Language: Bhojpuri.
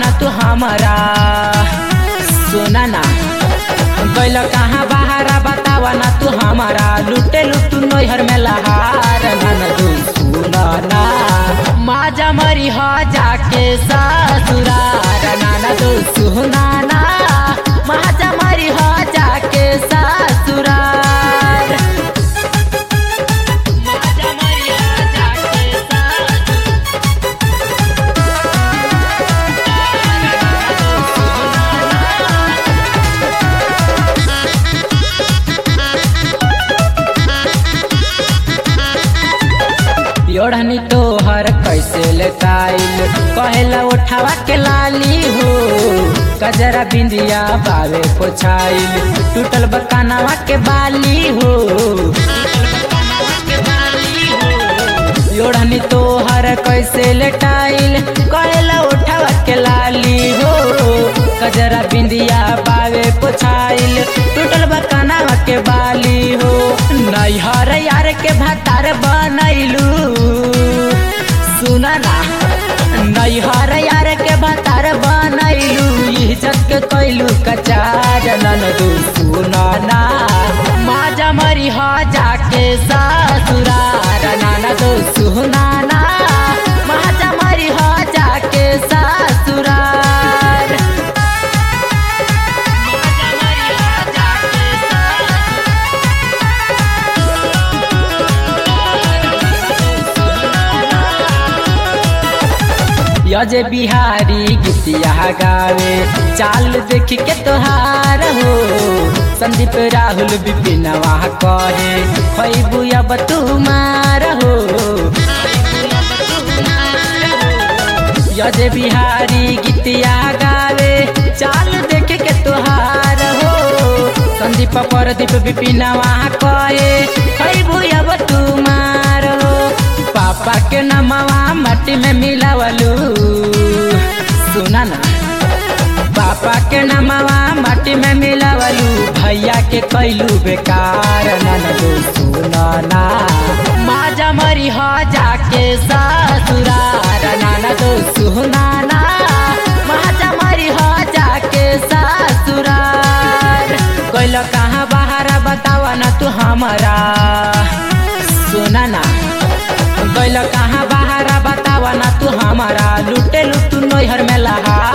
ना तू हमारा सुना ना गैल कहाँ बहारा बतावा ना तू हमारा लुटे लुटू नैहर में लहार नन तू सुना ना माजा मरी हो जाके ससुरार नाना तू सुना ना माजा मरी हो जाके ससुरार माजा मरी हो जाके योढ़नी तोहर कैसे लेताइल कहेला उठावा के लाली हो कजरा बिंदिया बावे पोछाइल टूटल बकानावा के बाली हो योढ़नी तोहर कैसे लेटाइल कहेला उठावा के लाली हो कजरा बिंदिया बावे पोछाइल टूटल बकानावा के बाली हो नैहर यार के भातार बनैलू सुना ना नैहर यार के भातार बनैलू इज्जत के कैलू कचार नन दू सुना ना माजा मरी हो जाके ससुरार नाना दो सुना ना माजा मरी हो जाके ससुरार माजा मरी हो जाके यजे बिहारी गीतिया गावे चाल देख के तोहार हो संदीप राहुल विपिनवा कहे खैबू अब तुमार हो यजे बिहारी गीतिया गावे चाल देख के तोहार हो संदीप परदीप विपिनवा कहे खैबू अब तुमार हो पापा के नमवा मट्टी में मिलावलू सुना ना पापा के नमवा मट्टी में मिलावलू भैया के कैलू बेकार नन दो सुना ना माजा मरी हो जाके ससुरार नाना दो सुना ना माजा मरी हो जाके ससुरार कैल कहाँ बाहर बतावा ना तू हमारा सुना ना गैल कहाँ बहारा बतावा ना तू हमारा लुटे लुटू नैहर में लहा